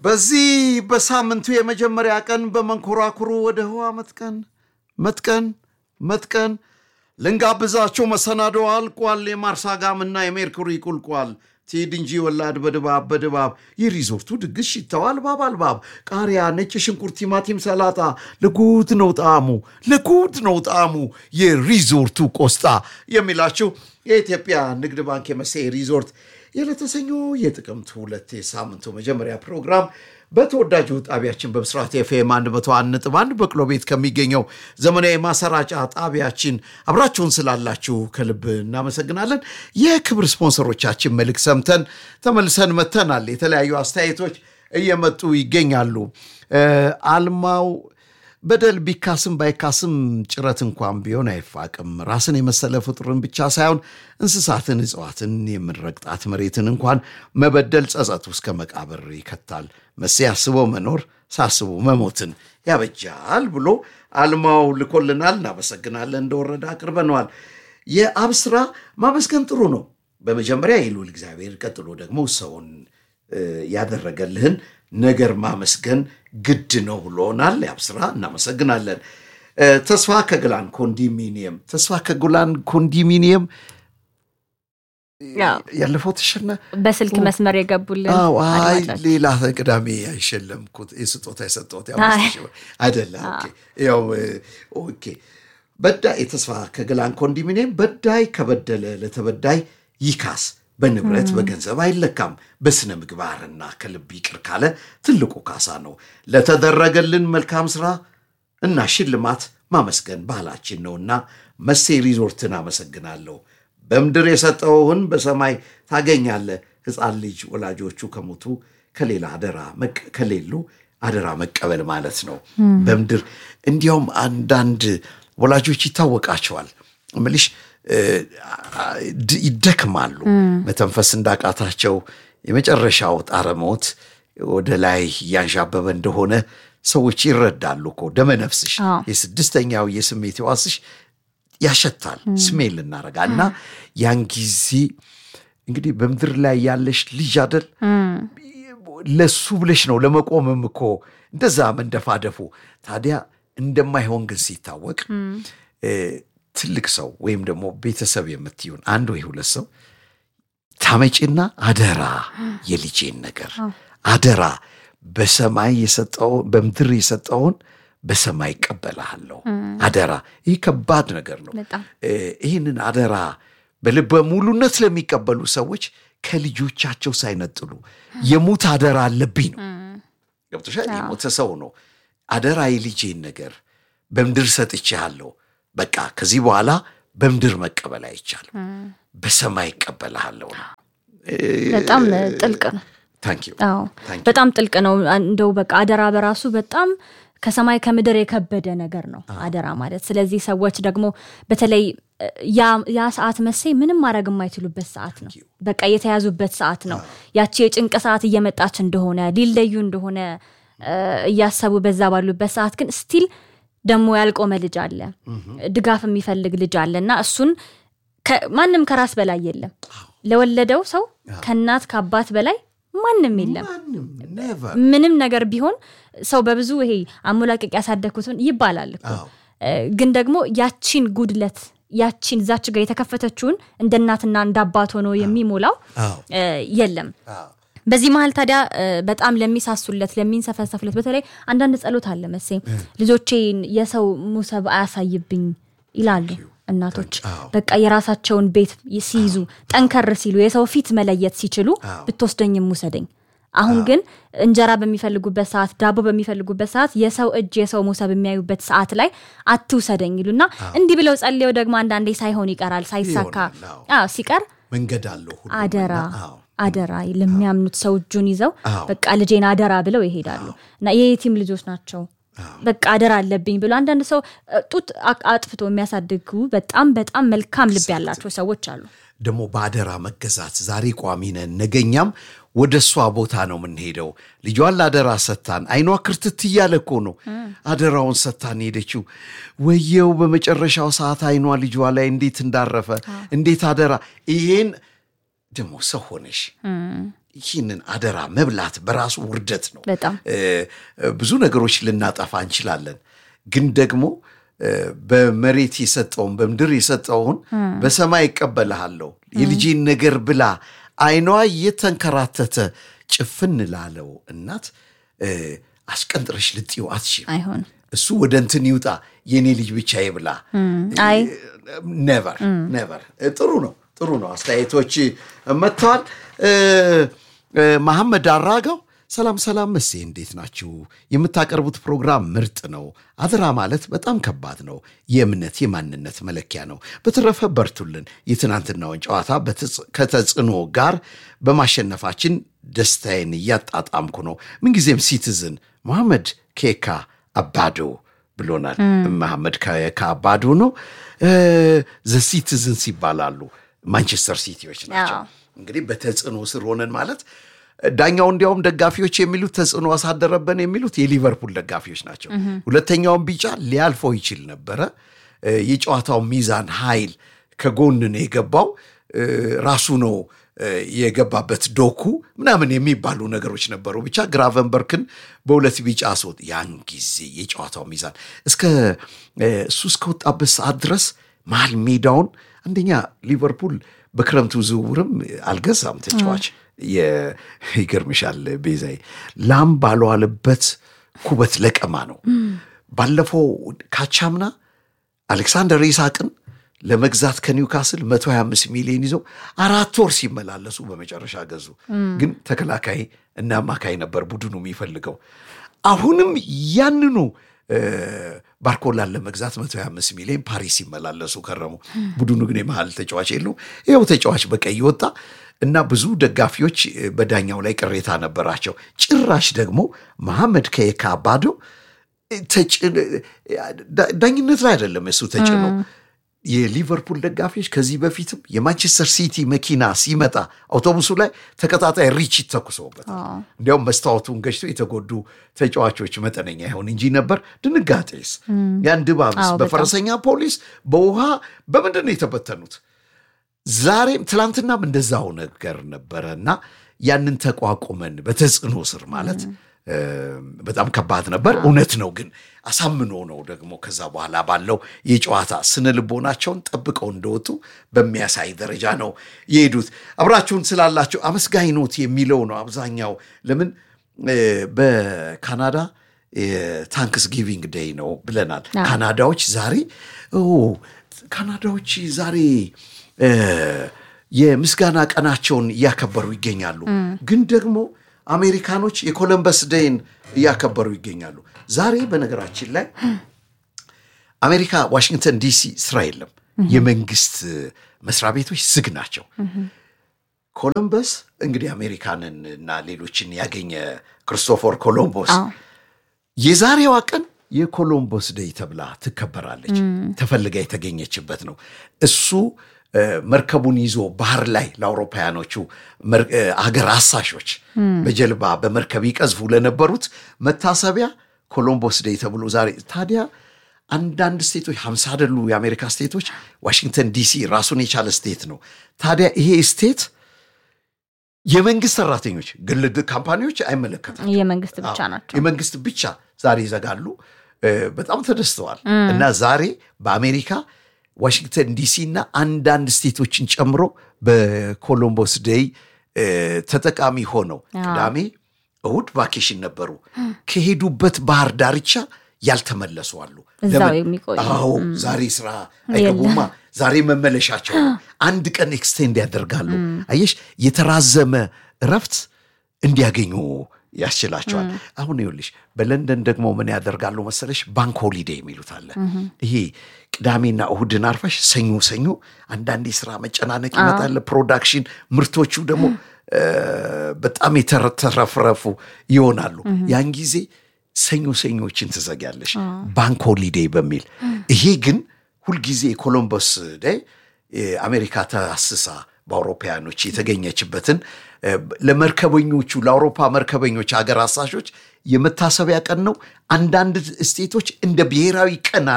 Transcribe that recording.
በዚህ በሳምንቱ የመጀመሪያ ቀን በመንኮራኩሩ ወደ ህዋ መጥቀን መጥቀን መጥቀን ልንጋብዛቸው መሰናዶ አልቋል። የማርስ አጋምና የሜርኩሪ ቁልቋል ትሂድ እንጂ ወላድ በድባብ በድባብ የሪዞርቱ ድግስ ሽታው አልባብ አልባብ ቃሪያ፣ ነጭ ሽንኩርት፣ ቲማቲም፣ ሰላጣ ለጉድ ነው ጣዕሙ ለጉድ ነው ጣዕሙ የሪዞርቱ ቆስጣ የሚላችሁ የኢትዮጵያ ንግድ ባንክ የመሴ ሪዞርት የለተሰኞ የጥቅምት ሁለት የሳምንቱ መጀመሪያ ፕሮግራም በተወዳጁ ጣቢያችን በብስራት ኤፍኤም 101.1 በቅሎ ቤት ከሚገኘው ዘመናዊ ማሰራጫ ጣቢያችን አብራችሁን ስላላችሁ ከልብ እናመሰግናለን። የክብር ስፖንሰሮቻችን መልክ ሰምተን ተመልሰን መተናል። የተለያዩ አስተያየቶች እየመጡ ይገኛሉ። አልማው በደል ቢካስም ባይካስም ጭረት እንኳን ቢሆን አይፋቅም። ራስን የመሰለ ፍጡርን ብቻ ሳይሆን እንስሳትን፣ እጽዋትን የምንረግጣት መሬትን እንኳን መበደል ጸጸቱ እስከ መቃብር ይከታል። መሴ አስበው መኖር ሳስቡ መሞትን ያበጃል ብሎ አልማው ልኮልናል። እናመሰግናለን። እንደወረደ አቅርበነዋል። የአብ ስራ ማመስገን ጥሩ ነው። በመጀመሪያ የልዑል እግዚአብሔር፣ ቀጥሎ ደግሞ ሰውን ያደረገልህን ነገር ማመስገን ግድ ነው ብሎናል። ያብስራ እናመሰግናለን። ተስፋ ከግላን ኮንዶሚኒየም ተስፋ ከጉላን ኮንዶሚኒየም ያለፈው ተሸነ በስልክ መስመር የገቡልን አይ ሌላ ቅዳሜ አይሸለምኩት የስጦታ የሰጠሁት አይደለ ያው ኦኬ በዳይ የተስፋ ከግላን ኮንዶሚኒየም በዳይ ከበደለ ለተበዳይ ይካስ በንብረት በገንዘብ አይለካም። በስነ ምግባርና ከልብ ይቅር ካለ ትልቁ ካሳ ነው። ለተደረገልን መልካም ስራ እና ሽልማት ማመስገን ባህላችን ነውና መሴ ሪዞርትን አመሰግናለሁ። በምድር የሰጠውህን በሰማይ ታገኛለህ። ሕፃን ልጅ ወላጆቹ ከሞቱ ከሌላ አደራ ከሌሉ አደራ መቀበል ማለት ነው። በምድር እንዲያውም አንዳንድ ወላጆች ይታወቃቸዋል ምልሽ ይደክማሉ። መተንፈስ እንዳቃታቸው የመጨረሻው ጣረ ሞት ወደ ላይ እያንዣበበ እንደሆነ ሰዎች ይረዳሉ እኮ። ደመነፍስሽ የስድስተኛው የስሜት ሕዋስሽ ያሸታል፣ ስሜል ልናረጋ እና ያን ጊዜ እንግዲህ በምድር ላይ ያለሽ ልጅ አደል ለሱ ብለሽ ነው ለመቆምም እኮ እንደዛ መንደፋደፉ። ታዲያ እንደማይሆን ግን ሲታወቅ ትልቅ ሰው ወይም ደግሞ ቤተሰብ የምትሆን አንድ ወይ ሁለት ሰው ታመጪና አደራ የልጄን ነገር አደራ በሰማይ የሰጠውን በምድር የሰጠውን በሰማይ ይቀበልሃለሁ። አደራ ይህ ከባድ ነገር ነው። ይህንን አደራ በልበ ሙሉነት ለሚቀበሉ ሰዎች ከልጆቻቸው ሳይነጥሉ የሙት አደራ አለብኝ ነው። ገብቶሻል? የሞተ ሰው ነው አደራ የልጄን ነገር በምድር ሰጥቼሃለሁ በቃ ከዚህ በኋላ በምድር መቀበል አይቻልም፣ በሰማይ ይቀበልሃለሁ ነው። በጣም ጥልቅ ነው። በጣም ጥልቅ ነው። እንደው በቃ አደራ በራሱ በጣም ከሰማይ ከምድር የከበደ ነገር ነው አደራ ማለት። ስለዚህ ሰዎች ደግሞ በተለይ ያ ሰዓት መሴ ምንም ማድረግ የማይችሉበት ሰዓት ነው። በቃ የተያዙበት ሰዓት ነው። ያቺ የጭንቅ ሰዓት እየመጣች እንደሆነ ሊለዩ እንደሆነ እያሰቡ በዛ ባሉበት ሰዓት ግን ስቲል ደግሞ ያልቆመ ልጅ አለ፣ ድጋፍ የሚፈልግ ልጅ አለ እና እሱን ማንም ከራስ በላይ የለም። ለወለደው ሰው ከእናት ከአባት በላይ ማንም የለም። ምንም ነገር ቢሆን ሰው በብዙ ይሄ አሞላቀቅ ያሳደግኩትን ይባላል እኮ ግን ደግሞ ያቺን ጉድለት ያቺን እዛች ጋር የተከፈተችውን እንደ እናትና እንደ አባት ሆኖ የሚሞላው የለም። በዚህ መሀል ታዲያ በጣም ለሚሳሱለት ለሚንሰፈሰፍለት በተለይ አንዳንድ ጸሎት አለ መሴ ልጆቼን የሰው ሙሰብ አያሳይብኝ ይላሉ እናቶች። በቃ የራሳቸውን ቤት ሲይዙ ጠንከር ሲሉ የሰው ፊት መለየት ሲችሉ ብትወስደኝም ውሰደኝ። አሁን ግን እንጀራ በሚፈልጉበት ሰዓት፣ ዳቦ በሚፈልጉበት ሰዓት የሰው እጅ የሰው ሙሰብ የሚያዩበት ሰዓት ላይ አትውሰደኝ ይሉና እንዲህ ብለው ጸልየው ደግሞ አንዳንዴ ሳይሆን ይቀራል ሳይሳካ ሲቀር መንገድ አለው አደራ አደራ ለሚያምኑት ሰው እጁን ይዘው በቃ ልጄን አደራ ብለው ይሄዳሉ እና የየቲም ልጆች ናቸው። በቃ አደራ አለብኝ ብሎ አንዳንድ ሰው ጡት አጥፍቶ የሚያሳድጉ በጣም በጣም መልካም ልብ ያላቸው ሰዎች አሉ። ደግሞ በአደራ መገዛት ዛሬ ቋሚ ነን፣ ነገኛም ወደ እሷ ቦታ ነው የምንሄደው። ልጇን ለአደራ ሰታን አይኗ ክርትት እያለ እኮ ነው አደራውን ሰታን ሄደችው። ወየው በመጨረሻው ሰዓት አይኗ ልጇ ላይ እንዴት እንዳረፈ እንዴት አደራ ይሄን ደግሞ ሰው ሆነሽ ይህንን አደራ መብላት በራሱ ውርደት ነው። በጣም ብዙ ነገሮች ልናጠፋ እንችላለን፣ ግን ደግሞ በመሬት የሰጠውን በምድር የሰጠውን በሰማይ ይቀበልሃለሁ። የልጄን ነገር ብላ አይኗ እየተንከራተተ ጭፍን ላለው እናት አስቀንጥረሽ ልጥው አትችም። አይሆንም። እሱ ወደ እንትን ይውጣ የኔ ልጅ ብቻ ይብላ። አይ ነቨር ነቨር። ጥሩ ነው ጥሩ ነው። አስተያየቶች መጥተዋል። መሐመድ አራጋው ሰላም ሰላም፣ መሴ እንዴት ናችሁ? የምታቀርቡት ፕሮግራም ምርጥ ነው። አደራ ማለት በጣም ከባድ ነው። የእምነት የማንነት መለኪያ ነው። በተረፈ በርቱልን። የትናንትናውን ጨዋታ ከተጽዕኖ ጋር በማሸነፋችን ደስታዬን እያጣጣምኩ ነው። ምንጊዜም ሲቲዝን መሐመድ ኬካ አባዶ ብሎናል። መሐመድ ኬካ አባዶ ነው። ዘ ሲቲዝንስ ይባላሉ። ማንቸስተር ሲቲዎች ናቸው። እንግዲህ በተጽዕኖ ስር ሆነን ማለት ዳኛው እንዲያውም ደጋፊዎች የሚሉት ተጽዕኖ አሳደረበን የሚሉት የሊቨርፑል ደጋፊዎች ናቸው። ሁለተኛውን ቢጫ ሊያልፈው ይችል ነበረ። የጨዋታው ሚዛን ኃይል ከጎን ነው የገባው ራሱ ነው የገባበት ዶኩ ምናምን የሚባሉ ነገሮች ነበሩ። ብቻ ግራቨንበርክን በሁለት ቢጫ አስወጥ። ያን ጊዜ የጨዋታው ሚዛን እስከ እሱ እስከወጣበት ሰዓት ድረስ መሀል ሜዳውን አንደኛ ሊቨርፑል በክረምቱ ዝውውርም አልገዛም ተጫዋች ይገርምሻል ቤዛይ ላም ባልዋለበት ኩበት ለቀማ ነው። ባለፈው ካቻምና አሌክሳንደር ኢሳቅን ለመግዛት ከኒውካስል 125 ሚሊዮን ይዘው አራት ወር ሲመላለሱ በመጨረሻ ገዙ። ግን ተከላካይ እና አማካይ ነበር ቡድኑ የሚፈልገው። አሁንም ያንኑ ባርኮላን ለመግዛት 125 ሚሊዮን ፓሪስ ሲመላለሱ ከረሙ። ቡድኑ ግን የመሃል ተጫዋች የለው። ይኸው ተጫዋች በቀይ ወጣ እና ብዙ ደጋፊዎች በዳኛው ላይ ቅሬታ ነበራቸው። ጭራሽ ደግሞ መሐመድ ከየካ ባዶ ዳኝነት ላይ አይደለም እሱ ተጭኖ የሊቨርፑል ደጋፊዎች ከዚህ በፊትም የማንቸስተር ሲቲ መኪና ሲመጣ አውቶቡሱ ላይ ተከታታይ ሪችት ተኩሰውበታል። እንዲያውም መስታወቱን ገጭቶ የተጎዱ ተጫዋቾች መጠነኛ ይሆን እንጂ ነበር። ድንጋጤስ ያን ድባብስ በፈረሰኛ ፖሊስ በውሃ በምንድን ነው የተበተኑት? ዛሬም ትላንትናም እንደዛው ነገር ነበረ እና ያንን ተቋቁመን በተጽዕኖ ስር ማለት በጣም ከባድ ነበር። እውነት ነው ግን አሳምኖ ነው ደግሞ ከዛ በኋላ ባለው የጨዋታ ስነ ልቦናቸውን ጠብቀው እንደወጡ በሚያሳይ ደረጃ ነው የሄዱት። አብራችሁን ስላላችሁ አመስጋኝ ኖት የሚለው ነው አብዛኛው። ለምን በካናዳ ታንክስ ጊቪንግ ዴይ ነው ብለናል። ካናዳዎች ዛሬ ካናዳዎች ዛሬ የምስጋና ቀናቸውን እያከበሩ ይገኛሉ። ግን ደግሞ አሜሪካኖች የኮለምበስ ዴይን እያከበሩ ይገኛሉ። ዛሬ በነገራችን ላይ አሜሪካ ዋሽንግተን ዲሲ ስራ የለም። የመንግስት መስሪያ ቤቶች ዝግ ናቸው። ኮሎምበስ እንግዲህ አሜሪካንን እና ሌሎችን ያገኘ ክርስቶፎር ኮሎምቦስ የዛሬዋ ቀን የኮሎምቦስ ዴይ ተብላ ትከበራለች። ተፈልጋ የተገኘችበት ነው። እሱ መርከቡን ይዞ ባህር ላይ ለአውሮፓውያኖቹ አገር አሳሾች በጀልባ በመርከብ ይቀዝፉ ለነበሩት መታሰቢያ ኮሎምቦስ ዴይ ተብሎ ዛሬ ታዲያ አንዳንድ ስቴቶች ሀምሳ አይደሉ የአሜሪካ ስቴቶች፣ ዋሽንግተን ዲሲ ራሱን የቻለ ስቴት ነው። ታዲያ ይሄ ስቴት የመንግስት ሰራተኞች ግል ካምፓኒዎች አይመለከታቸው፣ የመንግስት ብቻ ናቸው። የመንግስት ብቻ ዛሬ ይዘጋሉ። በጣም ተደስተዋል። እና ዛሬ በአሜሪካ ዋሽንግተን ዲሲ እና አንዳንድ ስቴቶችን ጨምሮ በኮሎምቦስ ዴይ ተጠቃሚ ሆነው ቅዳሜ፣ እሁድ ቫኬሽን ነበሩ። ከሄዱበት ባህር ዳርቻ ያልተመለሱ አሉ። እዛው የሚቆዩ አዎ፣ ዛሬ ስራ አይገቡማ። ዛሬ መመለሻቸው አንድ ቀን ኤክስቴንድ ያደርጋሉ። አየሽ፣ የተራዘመ እረፍት እንዲያገኙ ያስችላቸዋል። አሁን ይኸውልሽ በለንደን ደግሞ ምን ያደርጋሉ መሰለሽ? ባንክ ሆሊዴ የሚሉት አለ። ይሄ ቅዳሜና እሁድን አርፈሽ ሰኞ ሰኞ አንዳንድ የስራ መጨናነቅ ይመጣል። ፕሮዳክሽን ምርቶቹ ደግሞ በጣም የተረፈረፉ ይሆናሉ። ያን ጊዜ ሰኞ ሰኞችን ትዘጊያለሽ ባንክ ሆሊዴ በሚል ይሄ ግን ሁልጊዜ የኮሎምበስ ዴይ አሜሪካ ተአስሳ በአውሮፓውያኖች የተገኘችበትን ለመርከበኞቹ ለአውሮፓ መርከበኞች ሀገር አሳሾች የመታሰቢያ ቀን ነው። አንዳንድ ስቴቶች እንደ ብሔራዊ ቀን